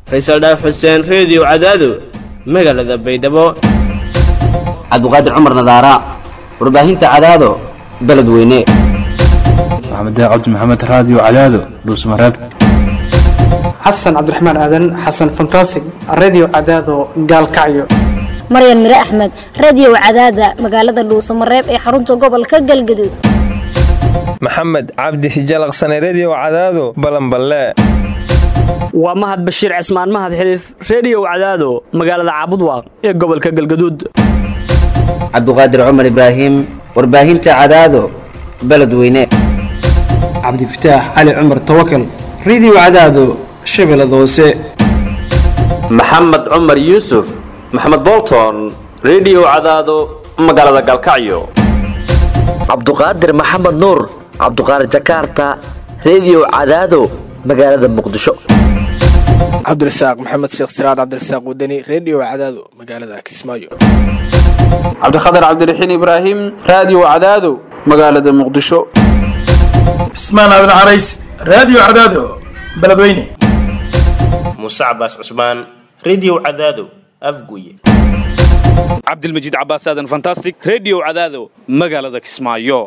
faysal dhaaf xuseen reediyo cadaado magaalada baydhabo cabdiqaadir cumar nadaara warbaahinta cadaado beledweyne maxamed cabdi maxamed raadiyo cadaado dhuusmareeb xasan cabdiraxmaan aadan xasan fantasig redio cadaado gaalkacyo maryan mire axmed radio cadaada magaalada dhuusamareeb ee xarunta gobolka galgaduud maxamed cabdi hijalaqsane redio cadaado balanballe waa mahad bashiir cismaan mahad xiliif reediyow cadaado magaalada caabudwaaq ee gobolka galgaduud cabdiqaadir cumar ibraahim warbaahinta cadaado beledweyne cabdifataax cali cumar tawakal redio cadaado shabeellada hoose maxamed cumar yuusuf maxamed bolton redio cadaado magaalada galkacyo cabduqaadir maxamed nuur cabduqaadir jakaarta redio cadaado magaalada muqdisho cabdirasaaq maxamed sheekh siraad cabdirasaaq wadani redio cadaado magaalada kismaayo cabdikhatar cabdiraxiin ibraahim raadiyo cadaado magaalada muqdisho cismaan aadan carays raadiyo cadaado beledweyne muuse cabaas cusmaan redio cadaado afguye cabdilmajiid cabaas aadan fantastic redio cadaado magaalada kismaayo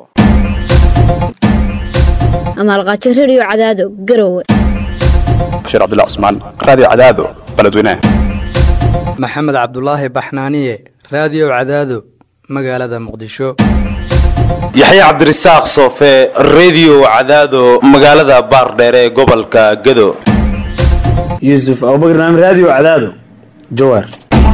amaalqaajo redio cadaado garowe bashiir cabdilla cusmaan raadiyo cadaado beledweyne maxamed cabdulaahi baxnaaniye raadiyo cadaado magaalada muqdisho yaxya cabdirasaaq soofe redio cadaado magaalada baardheere ee gobolka gado yuusuf abubakr naam raadiyo cadaado jawaar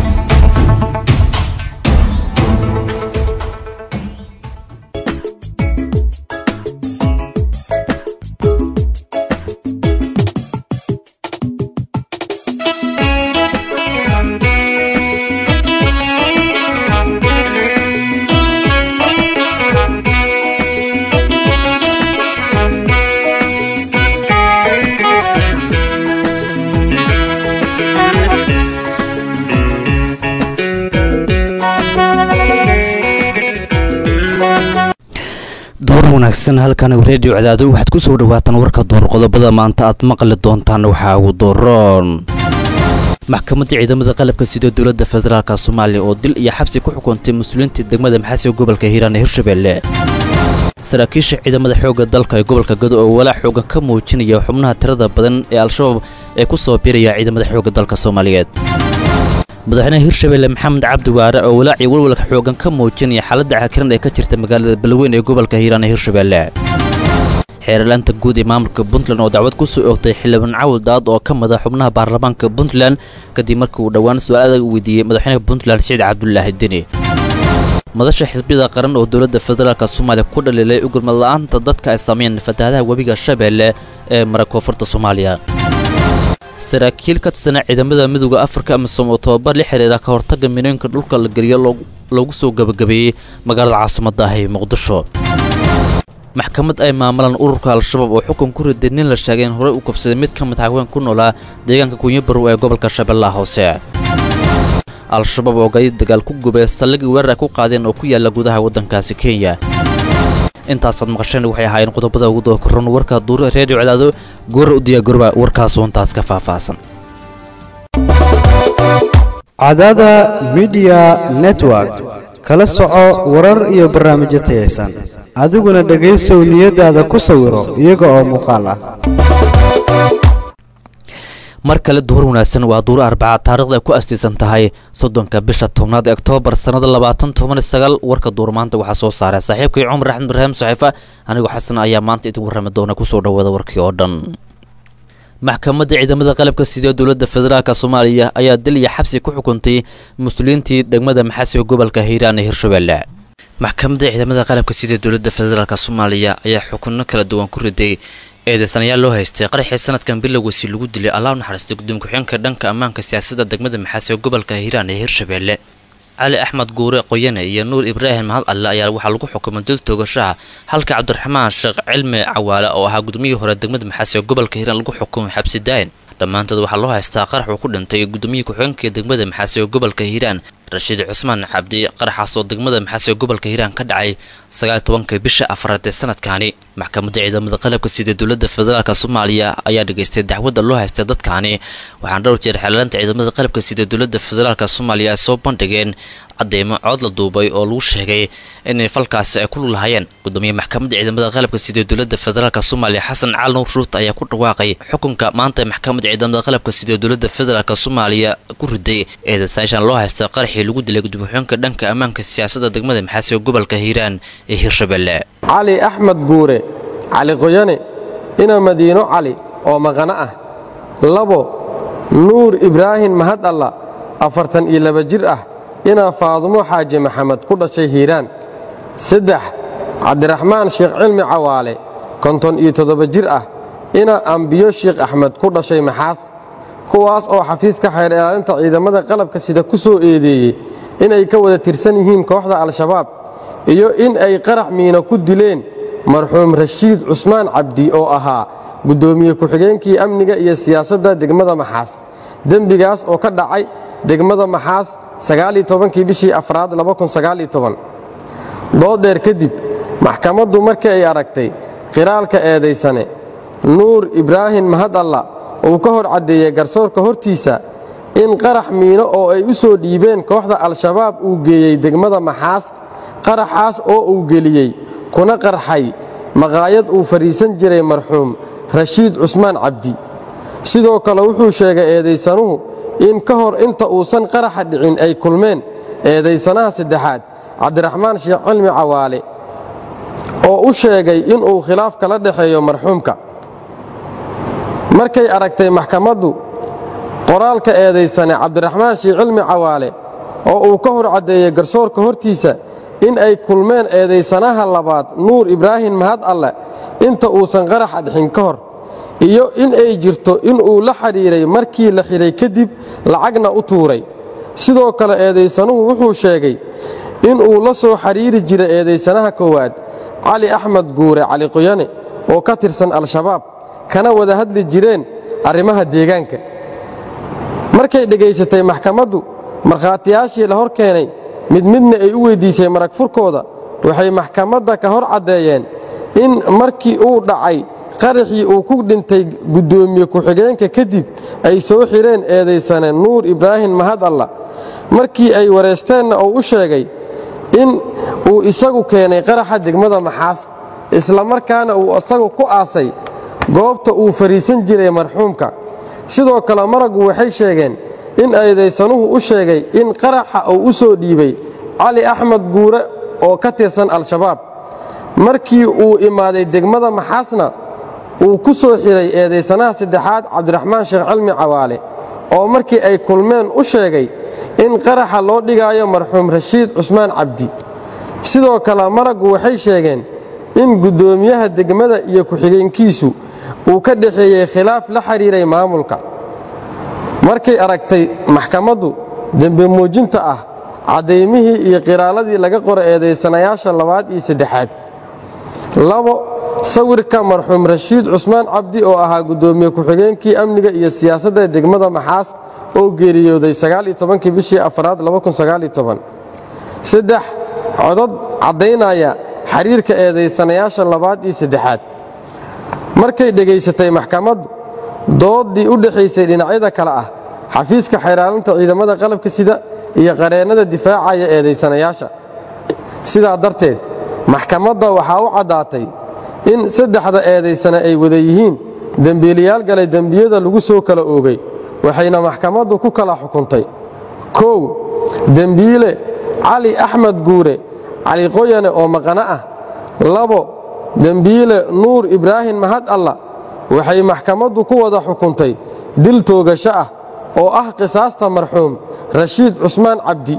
wanaagsan halkan redio cadaado waxaad ku soo dhawaataan warka door qodobada maanta aad maqli doontaan waxaa ugu dooroon maxkamadda ciidamada qalabka sida dowladda federaalk soomaaliya oo dil iyo xabsi ku xukuntay mas-uuliyiinta degmada maxaasiga gobolka hiiraan ee hirshabelle saraakiisha ciidamada xoogga dalka ee gobolka gado oo walaac xoogan ka muujinaya xubnaha tirada badan ee al-shabaab ee ku soo biiraya ciidamada xoogga dalka soomaaliyeed madaxweynaha hirshabelle maxamed cabdi waare oo walaac iyo walwalka xoogan ka muujinaya xaaladda cakiran ee ka jirta magaalada balweyn ee gobolka hiiraan ee hirshabelle xeerlaanta guud ee maamulka puntland oo dacwad ku soo oogtay xildhibaan cawil daad oo ka mada xubnaha baarlamaanka puntland kadib markii uu dhowaan su-aal adag weydiiyey madaxweynaha puntland siciid cabdulaahi deni madasha xisbiyada qaran oo dowladda federaalk soomaaliya ku dhaliilay ugurmad la-aanta dadka ay sameeyeen fatahaadaha webiga shabeelle ee mara koonfurta soomaaliya saraakiil ka tirsanaa ciidamada midooda afrika amisom oo tobabar la xiriira ka hortagga minooyinka dhulka la geliyo loogu soo gebagabeeyey magaalada caasimadda ah ee muqdisho maxkamad ay maamulaan ururka al-shabaab oo xukun ku riday nin la sheegay in horey u kufsaday mid ka mid haween ku noolaa deegaanka kunyabarow ee gobolka shabeellaha hoose al-shabaab oo gaadiid dagaal ku gubay saldhigii weerar ay ku qaadeen oo ku yaala gudaha waddankaasi kenya intaasaad maqasheen waxay ahaayeen qodobada ugu dookoron warka duur reediyo cadaado goora u diyaagorba warkaasoo intaas ka faahfaahsan cadaada midiya network kala soco warar iyo barnaamijyo tayaysan adiguna dhegaysow niyadaada ku sawiro iyaga oo muuqaal ah mar kale duhur wanaagsan waa duur arbaca taarikhda ay ku astiisan tahay soddonka bisha tobnaad ee oktoobar sannada labaatan toban sagaal warka duur maanta waxaa soo saaray saaxiibkay cumar axmed ibraahim saxiifa anigoo xasan ayaa maanta idin warrami doona kusoo dhawaada warkii oo dhan maxkamadda ciidamada qalabka sida dowladda federaalk soomaaliya ayaa dil iyo xabsi ku xukuntay mas-uuliyiintii degmada maxaasiga gobolka hiiraan ee hirshabelle maxkamadda ciidamada qalabka sida dowladda federaalk soomaaliya ayaa xukunno kala duwan ku riday eedeysanayaal loo haystay qaraxii sanadkan bilowgiisi lagu dilay allah u naxariistay gudoomiye ku-xigeenka dhanka ammaanka siyaasadda degmada maxaasiga gobolka hiiraan ee hirshabelle cali axmed guure qoyane iyo nuur ibraahim mahad alle ayaa waxaa lagu xukumay dil toogashaha halka cabdiraxmaan sheekh cilmi cawaale oo ahaa gudoomiyihii hore degmada maxaasiga gobolka hiiraan lagu xukumay xabsi daayin dhammaantood waxaa loo haystaa qarax uu ku dhintay gudoomiyii ku-xigeenka degmada maxaasi ee gobolka hiiraan rashiid cusmaan cabdi qaraxaas oo degmada maxaasi ee gobolka hiiraan ka dhacay sagaal tobanka bisha afraad ee sanadkaani maxkamadda ciidamada qalabka sida dowladda federaalk soomaaliya ayaa dhageystay dacwadda loo haystay dadkaani waxaana dhowr jeer xeelanta ciidamada qalabka sida dowladda federaalk soomaaliya ay soo bandhigeen cadeymo cood la duubay oo lagu sheegay inay falkaasi ay ku lulahaayeen gudoomiye maxkamadda ciidamada qalabka sida dowladda federaalk soomaaliya xasan cali nuur ruut ayaa ku dhawaaqay xukunka maanta maxkamadda ciidamada qalabka sida dowladda federaalk soomaaliya ku riday eedasaashan loo haysta qaraxii lagu dilay gudoomiye-xigeenka dhanka ammaanka siyaasadda degmada maxaasi ee gobolka hiiraan ee hirshabelle cali axmed guure cali qoyane ina madiino cali oo maqano ah labo nuur ibraahim mahad alla afartan iyo laba jir ah inaa faadumo xaaji maxamed ku dhashay hiiraan saddex cabdiraxmaan sheekh cilmi cawaale konton iyo toddoba jir ah inaa ambiyo sheekh axmed ku dhashay maxaas kuwaas oo xafiiska xeer ilaalinta ciidamada qalabka sida ku soo eedeeyey inay ka wada tirsan yihiin kooxda al-shabaab iyo in ay qarax miino ku dileen marxuum rashiid cusmaan cabdi oo ahaa guddoomiye ku-xigeenkii amniga iyo siyaasadda degmada maxaas dembigaas oo ka dhacay degmada maxaas kii bishii afraad dooddheer kadib maxkamaddu markii ay aragtay qiraalka eedaysane nuur ibraahim mahad alla uu ka hor caddeeyey garsoorka hortiisa in qarax miino oo ay u soo dhiibeen kooxda al-shabaab uu geeyey degmada maxaas qaraxaas oo uu geliyey kuna qarxay maqaayad uu fadhiisan jiray marxuum rashiid cusmaan cabdi sidoo kale wuxuu sheegay eedaysanuhu in ka hor inta uusan qaraxa dhicin ay kulmeen eedaysanaha saddexaad cabdiraxmaan sheekh cilmi cawaale oo u sheegay inuu khilaaf kala dhexeeyo marxuumka markay aragtay maxkamaddu qoraalka eedaysane cabdiraxmaan sheekh cilmi cawaale oo uu ka hor caddeeyey garsoorka hortiisa in ay kulmeen eedaysanaha labaad nuur ibraahim mahad alle inta uusan qaraxa dhixin ka hor iyo in ay jirto inuu la xidhiiray markii la xidhay kadib lacagna u tuuray sidoo kale eedaysanuhu wuxuu sheegay inuu la soo xidhiiri jiray eedaysanaha koowaad cali axmed guure cali qoyane oo ka tirsan al-shabaab kana wada hadli jireen arrimaha deegaanka markay dhegaysatay maxkamaddu markhaatiyaashii la hor keenay mid midna ay u weyddiisay marag furkooda waxay maxkamadda ka hor caddeeyeen in markii uu dhacay qaraxii uu ku dhintay guddoomiye ku-xigeenka kadib ay soo xidheen eedaysane nuur ibraahim mahad alla markii ay wareysteenna uu u sheegay in uu isagu keenay qaraxa degmada maxaas isla markaana uu isagu ku aasay goobta uu fadhiisan jiray marxuumka sidoo kale maraggu waxay sheegeen in eedaysanuhu u sheegay in qaraxa uu u soo dhiibay cali axmed guure oo ka tirsan al-shabaab markii uu imaaday degmada maxaasna uu ku soo xidhay eedaysanaha saddexaad cabdiraxmaan sheekh cilmi cawaale oo markii ay kulmeen u sheegay in qaraxa loo dhigaayo marxuum rashiid cusmaan cabdi sidoo kale maraggu waxay sheegeen in guddoomiyaha degmada iyo ku-xigeenkiisu uu ka dhexeeyey khilaaf la xidhiiray maamulka markay aragtay maxkamaddu dembe muujinta ah caddaymihii iyo qiraaladii laga qoro eedaysanayaasha labaad iyo saddexaad labo sawirka marxuum rashiid cusmaan cabdi oo ahaa guddoomiye ku-xigeenkii amniga iyo siyaasadda degmada maxaas oo geeriyooday kii bishii afraad saddex codod caddaynaya xiriirka eedaysanayaasha labaad iyo saddexaad markay dhegaysatay maxkamaddu dooddii u dhexaysay dhinacyada kale ah xafiiska xeeraalinta ciidamada qalabka sida iyo qareennada difaacaya eedaysanayaasha sidaa darteed maxkamadda waxaa u caddaatay in saddexda eedaysane ay wada yihiin dembiilayaal galay dembiyada lagu soo kala oogay waxayna maxkamaddu ku kala xukuntay kow dembiile cali axmed guure cali qoyane oo maqano ah labo dembiile nuur ibraahim mahad alla waxay maxkamaddu ku wada xukuntay dil toogasho ah oo ah qisaasta marxuum rashiid cusmaan cabdi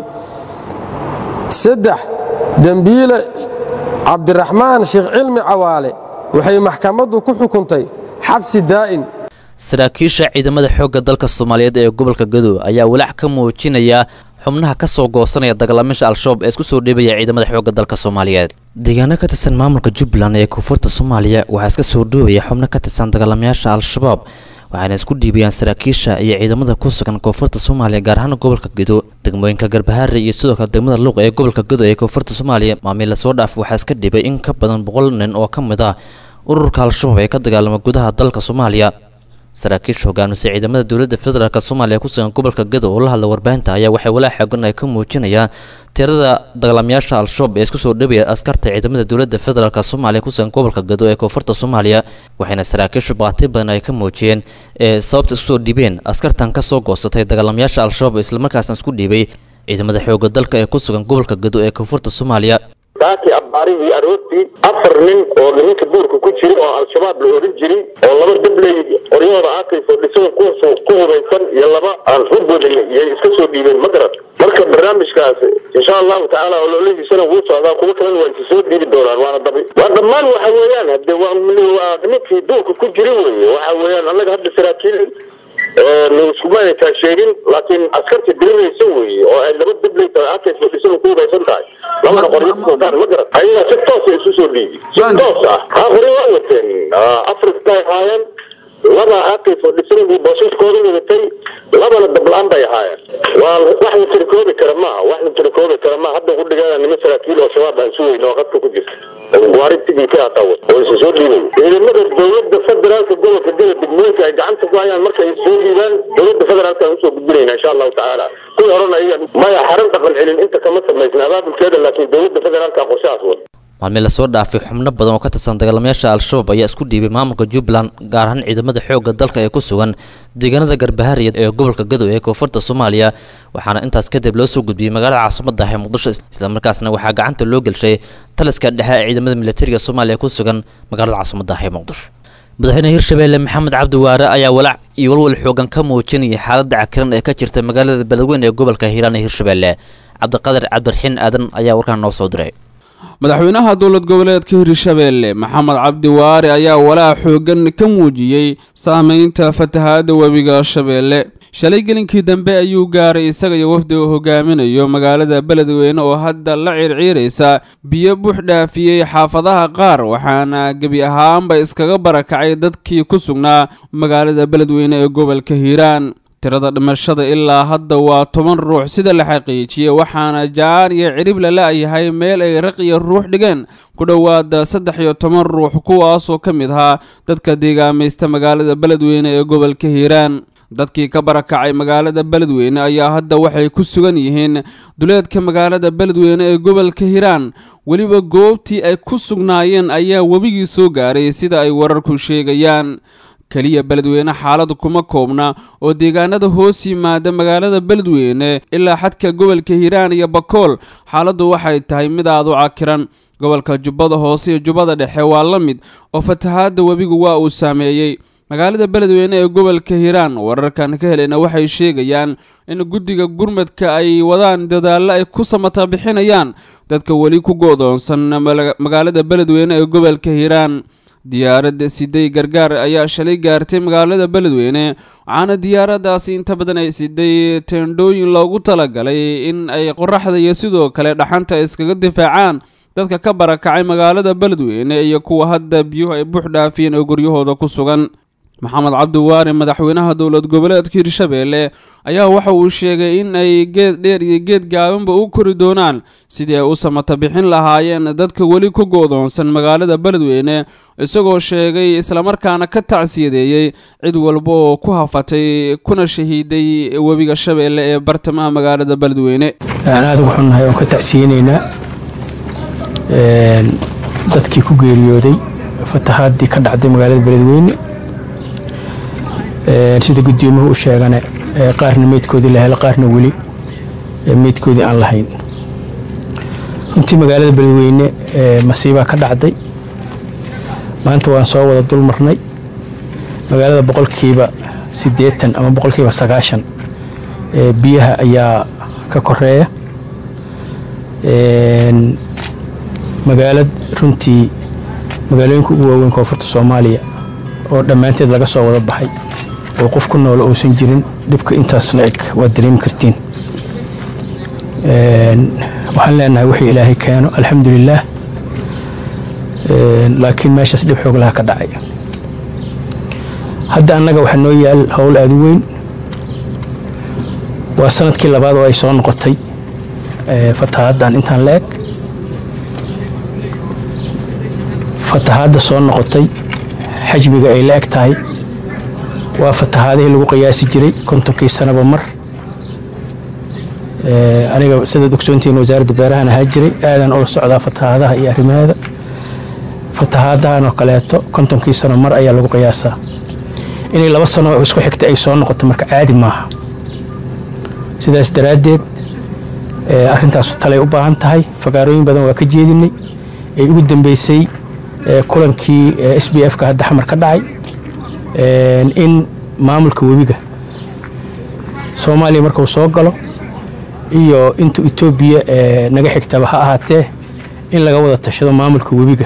saddex dembiile cabdiraxmaan sheekh cilmi cawaale waxay maxkamaddu ku xukuntay xabsi daa'in saraakiisha ciidamada xoogga dalka soomaaliyeed ee gobolka gadow ayaa walaac ka muujinaya xubnaha ka soo goosanaya dagaalamisha al-shabaab ee isku soo dhiibaya ciidamada xoogga dalka soomaaliyeed deegaano ka tirsan maamulka jubbaland ee koonfurta soomaaliya waxaa iska soo dhoobaya xubno ka tirsan dagaalamayaasha al-shabaab waxaana isku dhiibayaan saraakiisha iyo ciidamada ku sugan koonfurta soomaaliya gaar ahaan gobolka gedo degmooyinka garbahaare iyo sidoo kale degmada luuq ee gobolka gedo ee koonfurta soomaaliya maamil lasoo dhaaf waxaa iska dhibay in ka badan boqol nin oo ka mid ah ururka al-shabaab ee ka dagaalama gudaha dalka soomaaliya saraakiisha hogaamisa ciidamada dowladda federaalk soomaaliya ku sugan gobolka gedo oo la hadla warbaahinta ayaa waxay walaa xoogan ay ka muujinayaan tirada dagaalamayaasha al-shabaab ee isku soo dhawaya askarta ciidamada dowladda federaalk soomaaliya ku sugan gobolka gedo ee koonfurta soomaaliya waxayna saraakiishu baaqti badan ay ka muujiyeen ee sababta isku soo dhiibeen askartan ka soo goosatay dagaalamayaasha al-shabaab islamarkaasna isku dhiibay ciidamada xooga dalka ee ku sugan gobolka gedo ee koonfurta soomaaliya saakii abbaarihii aroortii afar nin oo nimanka duurka ku jira oo al-shabaab la oran jiray oo laba dabley qoryahooda aakayso dhisada ku ku hubaysan iyo laba aan hurboodin iyay iska soo dhiibeen ma garan marka barnaamijkaas insha allahu tacaala ololihiisana wuu socdaa kuwo kalena waa isa soo dhiibi doonaan waana dabi waa dhammaan waxa weeyaan hade waa waa nimankii duurka ku jira weeye waxa weeyaan annaga hadda saraakiil iskumaaytaa sheegin laakiin askarta diriraysa weeye oo ay laba dabley tahay aakayso dhisada ku hubaysan tahay labana qoryo ku wataan ma garan ayaga si toosa isu soo dhiibi si toos ah ha qoryo waa wateen afrikay ahaayeen laba aakayso dhisanadii boosaskooda wadatay labana dabla-aan bay ahaayeen waa wax la tirikoobi kara maaha wax la tirikoobi kara maaha hadda ku dhigaana nima saraakiil oo shabaab aan sugayno oo qadka ku jirta guaaritigii ka hatawa oo isa soo dhiibay ciidamada dowladda federaalka gobolka gada degmooyinka ay gacanta ku hayaan markay soo dhiibaan dowladda federaalka aan usoo gudbinayna insha allahu tacaala kuwii horena ayaga maya xaran dhaqan celin inta kama samaysna abaabulkeeda laakiin dowladda federaalka qorshahaas wada maalmii lasoo dhaafay xubno badan oo ka tirsan dagaalamayaasha al-shabaab ayaa isku dhiibay maamulka jubbaland gaar ahaan ciidamada xoogga dalka ee ku sugan deegaanada garbahaariya ee gobolka gadow ee koonfurta soomaaliya waxaana intaas kadib loo soo gudbiyey magaalada caasimadda ah ee muqdisho islamarkaasna waxaa gacanta loo gelshay taliska dhexe ee ciidamada militariga soomaaliya ku sugan magaalada caasimadda ah ee muqdisho madaxweyne hirshabeelle maxamed cabdi waare ayaa walaac iyo walwal xoogan ka muujinayay xaaladda cakiran ee ka jirta magaalada beledweyne ee gobolka hiiraan ee hirshabeelle cabdiqadir cabdiraxiin aadan ayaa warkaan noo soo diray madaxweynaha dowlad goboleedka hirshabeelle maxamed cabdi waare ayaa walaac xoogan ka muujiyey saameynta fatahaadda webiga shabeelle shalay gelinkii dambe ayuu gaaray isaga iyo wafdi uu hogaaminayo magaalada beledweyne oo hadda la ciirciiraysa biyo buux dhaafiyey xaafadaha qaar waxaana gebi ahaanba iskaga barakacay dadkii ku sugnaa magaalada beledweyne ee gobolka hiiraan tirada dhimashada ilaa hadda waa toban ruux sida la xaqiijiyey waxaana jaan iyo cirib la la-yahay meel ay raq iyo ruux dhigeen ku dhowaada saddex iyo toban ruux kuwaasoo ka mid ahaa dadka deegaamaysta magaalada beledweyne ee gobolka hiiraan dadkii ka barakacay magaalada beledweyne ayaa hadda waxay ku sugan yihiin duleedka magaalada beledweyne ee gobolka hiiraan weliba goobtii ay ku sugnaayeen ayaa webigii soo gaaray sida ay wararku sheegayaan keliya beledweyne xaaladu kuma koobna oo deegaanada hoos yimaada magaalada beledweyne ilaa xadka gobolka hiiraan iyo bakool xaaladdu waxay tahay mid aad u cakiran gobolka jubbada hoose iyo jubbada dhexe waa la mid oo fatahaadda webigu waa uu saameeyey magaalada beledweyne ee gobolka hiiraan wararkan ka helayna waxay sheegayaan in guddiga gurmadka ay wadaan dadaallo ay ku samata bixinayaan dadka weli ku go-doonsan magaalada beledweyne ee gobolka hiiraan diyaaradda siday gargaar ayaa shalay gaartay magaalada beledweyne waxaana diyaaradaasi inta badan ay siday teendhooyin loogu talagalay in ay qoraxda iyo sidoo kale dhaxanta iskaga difaacaan dadka ka barakacay magaalada beledweyne iyo kuwa hadda biyuhu ay buux dhaafiyeen oo guryahooda ku sugan maxamed cabdiwaare madaxweynaha dowlad goboleedka hirshabeelle ayaa waxa uu sheegay in ay geed dheer iyo geed gaabanba u kori doonaan sidii ay u samata bixin lahaayeen dadka weli ku go-doonsan magaalada beledweyne isagoo sheegay islamarkaana ka tacsiyadeeyey cid walba oo ku hafatay kuna shahiiday webiga shabeelle ee bartamaha magaalada beledweyne aada ugu xunnahay oon ka tacsiyeynaynaa dadkii ku geeriyooday fatahaadii ka dhacday magaalada beledweyne sida guddoomuhu u sheegane qaarna meydkoodii la helo qaarna weli meydkoodii aan lahayn runtii magaalada beledweyne masiibaa ka dhacday maanta waan soo wada dul marnay magaalada boqolkiiba siddeetan ama boqolkiiba sagaashan biyaha ayaa ka koreeya magaalad runtii magaalooyinka ugu waaweyn koonfurta soomaaliya oo dhammaanteed laga soo wada baxay oo qof ku noolo uusan jirin dhibka intaas la eg waad dareemi kartiin waxaan leenahay wixii ilaahay keeno alxamdulilaah laakiin meeshaas dhib xoog laha ka dhacay hadda annaga waxaa noo yaal howl aada u weyn waa sanadkii labaad oo ay soo noqotay fatahaaddan intaan la eg fatahaadda soo noqotay xajmiga ay la eg tahay waa fatahaadihii lagu qiyaasi jiray kontonkii sanaba mar aniga sidaad ogsoontihiin wasaaradda beerahan ahaa jiray aadan ula socdaa fatahaadaha iyo arrimaheeda fatahaadahan oo kaleeto kontonkii sano mar ayaa lagu qiyaasaa inay laba sano isku xigta ay soo noqoto marka caadi maaha sidaas daraaddeed arrintaas talay u baahan tahay fagaarooyin badan waa ka jeedinay ay ugu dambeysay kulankii s b f ka hadda xamar ka dhacay in maamulka webiga soomaaliya markuu soo galo iyo intu etoobiya naga xigtaba ha ahaatee in laga wada tashado maamulka webiga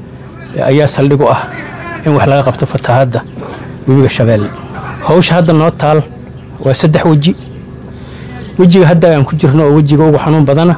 ayaa saldhig u ah in wax laga qabto fatahaadda webiga shabeelle howsha hadda noo taal waa saddex weji wejiga hadda aan ku jirno oo wejiga ugu xanuun badana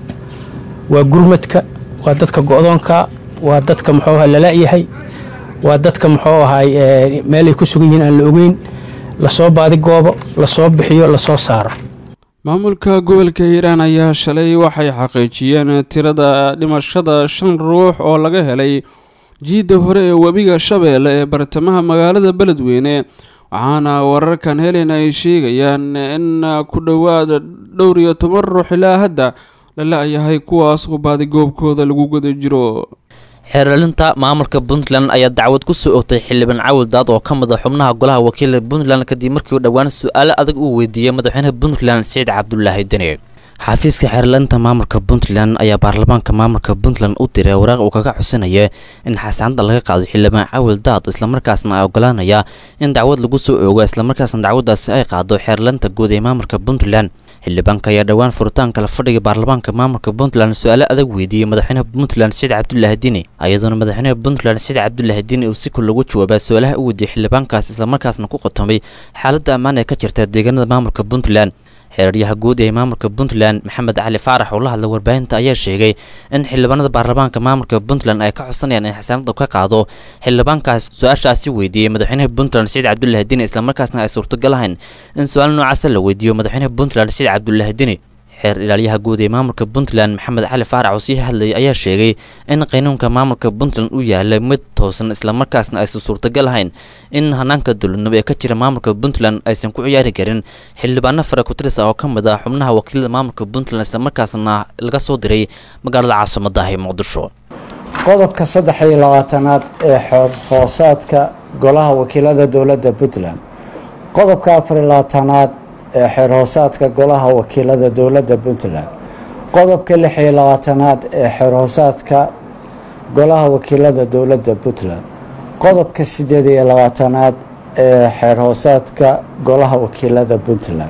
waa gurmadka waa dadka go'doonka waa dadka muxuu ahaa lala'yahay waa dadka muxuu ahaay meelay ku sugan yihiin aan la ogeyn lasoo baadigoobo lasoo bixiyo lasoo saaro maamulka gobolka hiiraan ayaa shalay waxay xaqiijiyeen tirada dhimashada shan ruux oo laga helay jiidda hore ee webiga shabeelle ee bartamaha magaalada beledweyne waxaana wararkan helen ay sheegayaan in ku dhowaad dhowr iyo toban ruux ilaa hadda lala-yahay kuwaas oo baadigoobkooda lagu guda jiro xeeralinta maamulka puntland ayaa dacwad ku soo ogtay xildhibaan cawil daad oo ka mid a xubnaha golaha wakiila puntland kadib markii uu dhowaan su-aalo adag uu weydiiyey madaxweynaha puntland siciid cabdulaahi deni xafiiska xeerlainta maamulka puntland ayaa baarlamaanka maamulka puntland u diray waraaq uu kaga xusinaya in xasaanada laga qaado xildhibaan cawil daad islamarkaasna ay ogolaanaya in dacwad lagu soo oogo islamarkaasna dacwadaasi ay qaado xeerlainta guud ee maamulka puntland xildhibaanka ayaa dhowaan furitaanka la fadhiga baarlamaanka maamulka puntland su-aalo adag weydiiyey madaxweynaha puntland siciid cabdulaahi dini iyadoona madaxweynaha puntland siciid cabdulaahi dini uu si kul ugu jawaabaa su-aalaha u weydiiyey xildhibaankaas islamarkaasna ku qotomay xaaladda ammaan ee ka jirta deegaanada maamulka puntland xeeraryaha guud ee maamulka puntland maxamed cali faarax oo la hadlay warbaahinta ayaa sheegay in xildhibaanada baarlamaanka maamulka puntland ay ka codsanayaan in xasaanada ka qaado xildhibaankaas su-aashaasi weydiiyey madaxweynaha puntland siciid cabdulaahi dini islamarkaasna ay suurtagal ahayn in su-aal noocaasa la weydiiyo madaxweynaha puntland siciid cabdulaahi dini xeer ilaalyaha guud ee maamulka puntland maxamed cali faarax oo sii hadlayay ayaa sheegay in qaynuunka maamulka puntland uu yahay mid toosan islamarkaasna aysan suurtagal ahayn in hanaanka dowladnimo ee ka jira maamulka puntland aysan ku ciyaari karin xildhibaano fara kutiris ah oo ka mid ah xubnaha wakiilada maamulka puntland islamarkaasna laga soo diray magaalada caasimadda ee muqdisho qodobka saddex iyo labaatanaad ee xoor hoosaadka golaha wakiilada dowladda puntland qodobka afar iyo labaatanaad ee xeer hoosaadka golaha wakiilada dowladda puntland qodobka lix iyo labaatanaad ee xeer hoosaadka golaha wakiilada dowladda puntland qodobka sideed iyo labaatanaad ee xeer hoosaadka golaha wakiilada puntland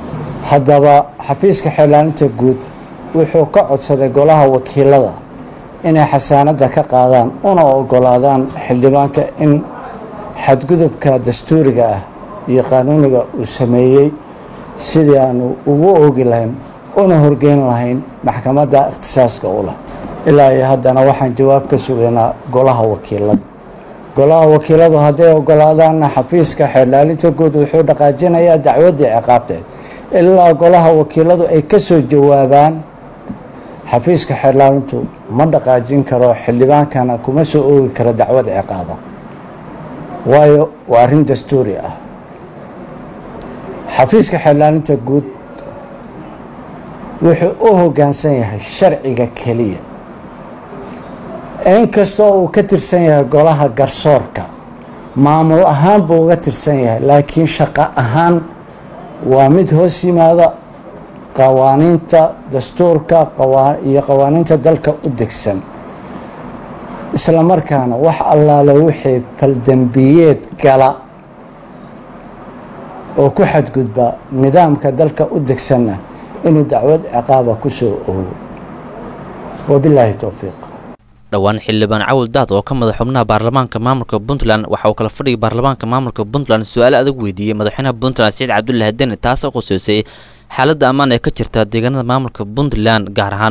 haddaba xafiiska xeelaaninta guud wuxuu ka codsaday golaha wakiilada inay xasaanada ka qaadaan una ogolaadaan xildhibaanka in xadgudubka dastuuriga ah iyo qaanuuniga uu sameeyey sidii aanu ugu oogi lahayn una horgeyn lahayn maxkamadda ikhtisaaska u leh ilaa iyo haddana waxaan jawaab ka sugaynaa golaha wakiilada golaha wakiiladu hadday ogolaadaanna xafiiska xeerlaalinta guud wuxuu dhaqaajinayaa dacwaddii ciqaabteed ilaa golaha wakiiladu ay ka soo jawaabaan xafiiska xeerlaalintu ma dhaqaajin karo xildhibaankana kuma soo oogi karo dacwad ciqaaba waayo waa arrin dastuuri ah xafiiska xeerlaalinta guud wuxuu u hoggaansan yahay sharciga keliya inkastoo uu ka tirsan yahay golaha garsoorka maamul ahaan buu uga tirsan yahay laakiin shaqo ahaan waa mid hoos yimaada qawaaniinta dastuurka iyo qawaaniinta dalka u degsan isla markaana wax allaale wixii baldembiyeed gala oo ku xadgudba nidaamka dalka u degsanna inuu dacwad ciqaaba ku soo oogo wabilaahi towfiiq dhowaan xildhibaan cawil daad oo ka mid a xubnaha baarlamaanka maamulka puntland waxa uu kala fadhigay baarlamaanka maamulka puntland su-aalo adag weydiiyey madaxweynaha puntland siciid cabdulaahi deni taasoo quseysay xaaladda ammaan ee ka jirta deegaanada maamulka puntland gaar ahaan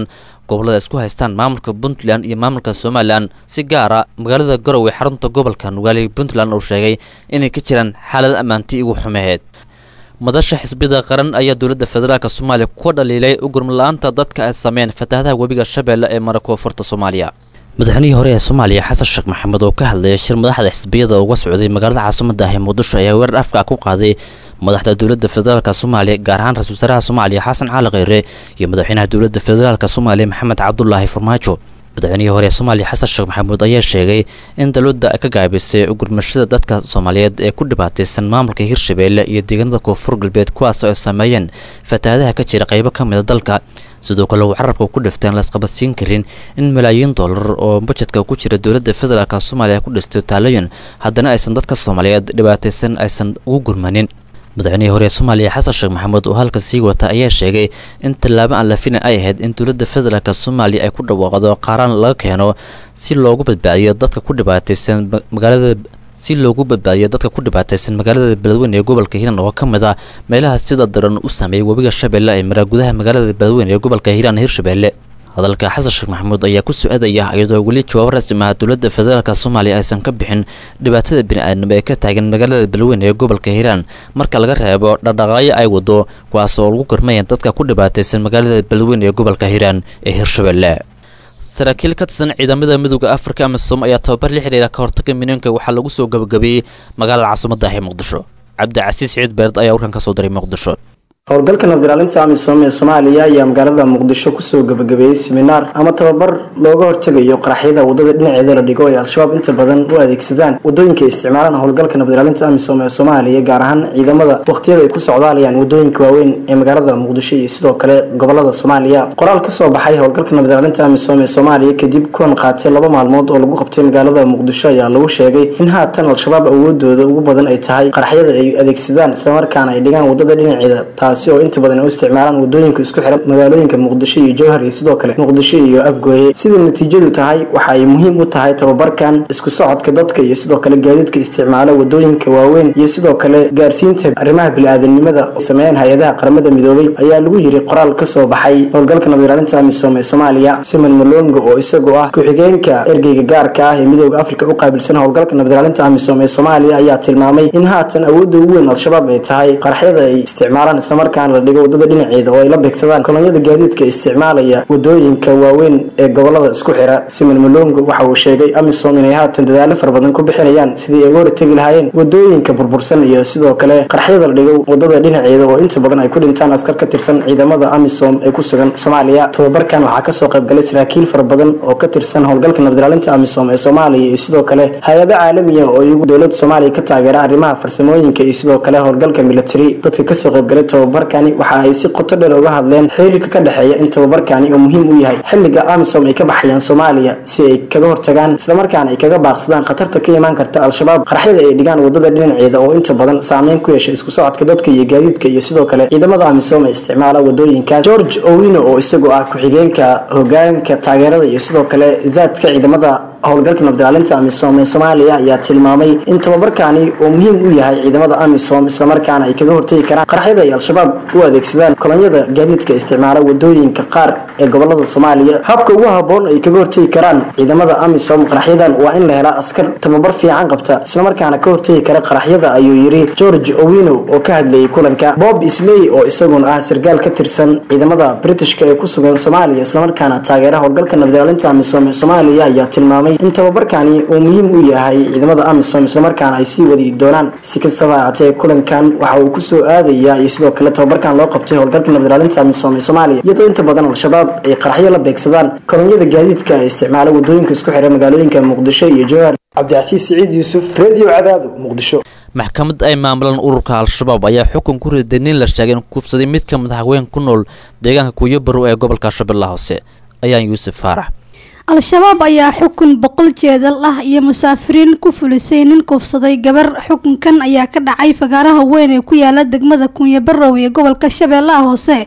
gobollada isku haystaan maamulka puntland iyo maamulka somalilan si gaara magaalada garowe xarunta gobolka nugaali puntland uu sheegay inay ka jiraan xaalad ammaanti ugu xumeheed madasha xisbiyada qaran ayaa dowladda federaalk soomaaliya ku dhaliilay ugurmala-aanta dadka ay sameeyeen fatahaadaha webiga shabeelle ee mara koonfurta soomaaliya madaxweynihii hore ee soomaaliya xasan sheekh maxamed oo ka hadlayay shir madaxda xisbiyada uga socday magaalada caasimada ah ee muqdisho ayaa weerar afka ku qaaday madaxda dowladda federaalk soomaaliya gaar ahaan ra-isul wasaaraha soomaaliya xasan cali kheyre iyo madaxweynaha dowladda federaalk soomaaliya maxamed cabdulaahi farmaajo madaxweynihii hore ee soomaaliya xasan sheekh maxamuud ayaa sheegay in dowladda ay ka gaabisay ugurmashada dadka soomaaliyeed ee ku dhibaataysan maamulka hirshabeelle iyo deegaanada koonfur galbeed kuwaas oo ay sameeyeen fatahaadaha ka jira qaybo ka mida dalka sidoo kale uu carabka ku dhifteen laisqabadsiin karin in malaayiin dollar oo bajetka ku jira dowladda federaalk soomaaliya ku dhistay taalayon haddana aysan dadka soomaaliyeed dhibaataysan aysan ugu gurmanin madaxweynihii hore ee soomaaliya xasan sheekh maxamuud oo halka sii wata ayaa sheegay in tallaabo aan la filin ay ahayd in dowladda federaalk soomaaliya ay ku dhawaaqdo qaaraan laga keeno si loogu badbaadiyo dadka ku dhibaataysan magaalada si loogu badbaadiyo dadka ku dhibaataysan magaalada beledweyne ee gobolka hiiraan oo ka mid ah meelaha sida daran u sameeyay webiga shabeelle ee maraa gudaha magaalada beledweyne ee gobolka hiiraan hirshabeelle hadalka xasan sheekh maxamuud ayaa ku su-aadaya iyadoo weli jawaab rasmi ah dowladda federaalk soomaaliya aysan ka bixin dhibaatada bini-aadnimo ee ka taagan magaalada beledweyne ee gobolka hiiraan marka laga reebo dhaqdhaqaayo ay wado kuwaas oo lagu gormayeen dadka ku dhibaataysan magaalada beledweyne ee gobolka hiiraan ee hirshabeelle saraakiil ka tirsan ciidamada midooda afrika amisom ayaa tababar la xidhiira ka hortaga minooyinka waxaa lagu soo gabagabeeyey magaalada caasimada ah ee muqdisho cabdicasiis ciid beerd ayaa warkan ka soo diray muqdisho howlgalka nabdiraalinta amisom ee soomaaliya ayaa magaalada muqdisho kusoo gabagabeeyey seminaar ama tababar looga hortegayo qaraxyada wadada dhinaceeda la dhigo ay al-shabaab inta badan u adeegsadaan wadooyinka isticmaalaan howlgalka nabdiraalinta amisom ee soomaaliya gaar ahaan ciidamada waqtiyada ay ku socdaalayaan wadooyinka waaweyn ee magaalada muqdisho iyo sidoo kale gobolada soomaaliya qoraal kasoo baxay howlgalka nabdiraalinta amisom ee soomaaliya kadib kuwan qaatay laba maalmood oo lagu qabtay magaalada muqdisho ayaa lagu sheegay in haatan al-shabaab awoodooda ugu badan ay tahay qaraxyada ay adeegsadaan islamarkaana ay dhigaan wadada dhinaceeda taasi oo inta badan ay u isticmaalaan wadooyinka isku xiran magaalooyinka muqdisho iyo jowhar iyo sidoo kale muqdisho iyo afgooye sida natiijadu tahay waxa ay muhiim u tahay tababarkan isku socodka dadka iyo sidoo kale gaadiidka isticmaala wadooyinka waaweyn iyo sidoo kale gaarsiinta arrimaha bili-aadanimada sameeyeen hay-adaha qaramada midoobay ayaa lagu yiri qoraal kasoo baxay howlgalka nabdiraalinta amisom ee soomaaliya simon malongo oo isagoo ah ku-xigeenka ergeyga gaarka ah ee midooda afrika u qaabilsan howlgalka nabdiraalinta amisom ee soomaaliya ayaa tilmaamay in haatan awoodda ugu weyn al-shabaab ay tahay qaraxyada ay isticmaalaan islamarkaana la dhigo wadada dhinaceeda oo ay la beegsadaan kolonyada gaadiidka isticmaalaya wadooyinka waaweyn ee gobolada isku xira simon malongo waxa uu sheegay amisom inay haatan dadaalo fara badan ku bixinayaan sidii ay uga hortegi lahaayeen wadooyinka burbursan iyo sidoo kale qaraxyada la dhigo wadada dhinaceeda oo inta badan ay ku dhintaan askar ka tirsan ciidamada amisom ee ku sugan soomaaliya tababarkan waxaa kasoo qaybgalay saraakiil fara badan oo ka tirsan howlgalka nabdiraalinta amisom ee soomaaliya iyo sidoo kale hay-ado caalamiya oo iyagu dowlada soomaaliya ka taageera arrimaha farsamooyinka iyo sidoo kale howlgalka military dadka kasoo qaybgalay tababarkani waxa ay si qoto dheer uga hadleen xiriirka ka dhexeeya in tababarkani oo muhiim u yahay xilliga amisom ay ka baxayaan soomaaliya si ay kaga hortagaan islamarkaana ay kaga baaqsadaan khatarta ka imaan karta al-shabaab qaraxyada ay dhigaan wadada dhinaceeda oo inta badan saameyn ku yeesha isku socodka dadka iyo gaadiidka iyo sidoo kale ciidamada amisom ee isticmaala wadooyinkaas george owino oo isagoo ah ku-xigeenka hogaanka taageerada iyo sidoo kale zaadka ciidamada howlgalka nabdiraalinta amisom ee soomaaliya ayaa tilmaamay in tababarkani uu muhiim u yahay ciidamada amisom islamarkaana ay kaga hortegi karaan qaraxyada ay al-shabaab u adeegsadaan kolonyada gaadiidka isticmaala wadooyinka qaar ee gobolada soomaaliya habka ugu haboon ay kaga hortegi karaan ciidamada amisom qaraxyadan waa in la helaa askar tababar fiican qabta islamarkaana ka hortegi kara qaraxyada ayuu yiri george owino oo ka hadlayay kulanka bob isley oo isaguna ah sargaal ka tirsan ciidamada britishka ee ku sugan soomaaliya islamarkaana taageera howlgalka nabdiraalinta amisom ee soomaaliya ayaa tilmaamay in tababarkani uu muhiim u yahay ciidamada amisom islamarkaana ay sii wadi doonaan si kastaba haatee kulankan waxa uu kusoo aadayaa iyo sidoo kale tababarkan loo qabtay howlgalka nabdiraalinta amisom ee soomaaliya iyadoo inta badan al-shabaab ay qaraxyo la beegsadaan kolonyada gaadiidka ee isticmaala wadooyinka isku xira magaalooyinka muqdisho iyo jowhar cabdicasiis siciid yuusuf redio cadaado muqdisho maxkamad ay maamulaan ururka al-shabaab ayaa xukun ku riday nin la sheegay in kufsaday mid ka mid ah haween ku nool deegaanka kuuyabarow ee gobolka shabeellaha hoose ayaan yuusuf faarax al-shabaab ayaa xukun boqol jeedal ah iyo musaafiriin ku fulisay nin kufsaday gabar xukunkan ayaa ka dhacay fagaaraha weyn ee ku yaala degmada kunyabarow ee gobolka shabeellaha hoose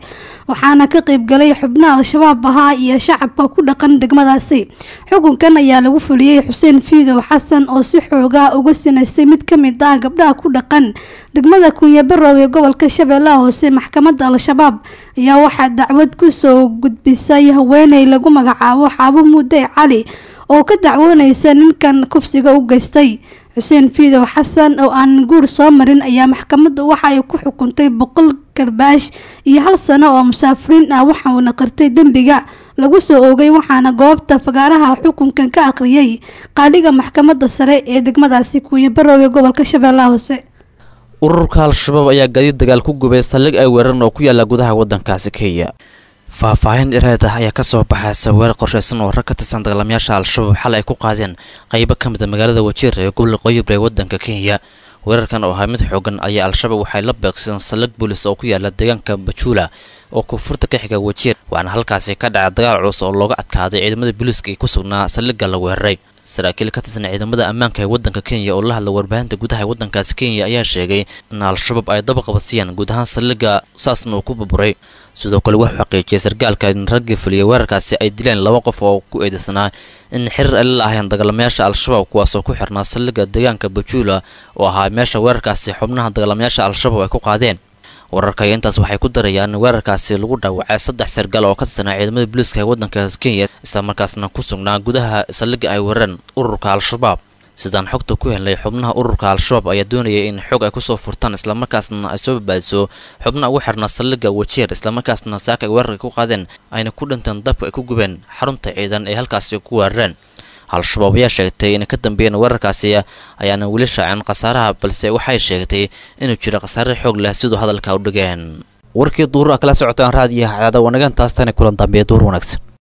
waxaana ka qeybgalay xubnaha al-shabaab ahaa iyo shacabka ku dhaqan degmadaasi xukunkan ayaa lagu fuliyey xuseen fiidow xasan oo si xoogaa uga sinaystay mid ka mid ah gabdhaha ku dhaqan degmada kunyabarow ee gobolka shabeellaha hoose maxkamadda al-shabaab ayaa waxaa dacwad kusoo gudbisay haweeney lagu magacaabo xaabo mudde cali oo ka dacwoonaysa ninkan kufsiga u geystay xuseen fiidow xasan oo aan guur soo marin ayaa maxkamaddu waxa ay ku xukuntay boqol garbaash iyo hal sano oo musaafiriin ah waxauna qartay dembiga lagu soo oogay waxaana goobta fagaaraha xukunkan ka aqriyay qaaliga maxkamadda sare ee degmadaasi kuuyabarow ee gobolka shabeellaha hoose ururka al-shabaab ayaa gaadiid dagaal ku gubay saldhig ay weeran oo ku yaala gudaha waddankaasi kenya faahfaahin dhereed ah ayaa kasoo baxay saweer qorshaysan oo rag ka tirsan dagaalamayaasha al-shabaab xal ay ku qaadeen qaybo ka mid a magaalada wajiir ee gobolka qoyib ee waddanka kenya weerarkan oo ahaa mid xoogan ayaa al-shabaab waxay la beegsadeen saldhig boolis oo ku yaala deegaanka bajuula oo koonfurta ka xiga wajiir waxaana halkaasi ka dhacay dagaal culus oo looga adkaaday ciidamada booliiska ee ku sugnaa saldhigga la weeraray saraakiil ka tirsan ciidamada ammaanka ee waddanka kenya oo la hadla warbaahinta gudaha ee waddankaasi kenya ayaa sheegay in al-shabaab ay daba qabadsiiyeen guud ahaan saldhigga saasna uu ku burburay sidoo kale wuxuu xaqiijiyay sargaalka in raggii fuliyay weerarkaasi ay dileen laba qof oo ku eedeysanaa in xiriir ay la lahaayeen dagaalamayaasha al-shabaab kuwaasoo ku xirnaa saldhigga deegaanka bajuula oo ahaa meesha weerarkaasi xubnaha dagaalamayaasha al-shabaab ay ku qaadeen wararka iyo intaas waxay ku darayaan in weerarkaasi lagu dhaawacay saddex sargaal oo ka tirsanaa ciidamada booliiska ee waddankaas kenya islamarkaasna ku sugnaa gudaha saldhigga ay weerareen ururka al-shabaab sidaan xogta ku helnay xubnaha ururka al-shabaab ayaa doonayay in xog ay kusoo furtaan islamarkaasna ay soo badbaadiso xubnaha ugu xirnaa saldhigga wajeer islamarkaasna saaka ay weerarka ku qaadeen ayna ku dhinteen dabka ay ku gubeen xarunta ciidan ee halkaasi ku weerareen al-shabaab ayaa sheegtay inay ka dambeeyeen weerarkaasi ayaana weli shaacin khasaaraha balse waxay sheegtay inuu jiro khasaare xoog leh siduu hadalka u dhigeen warkii duur a kala socotaan raadiyaha cadaada wanagan taastana kulan dambeeya duur wanaagsan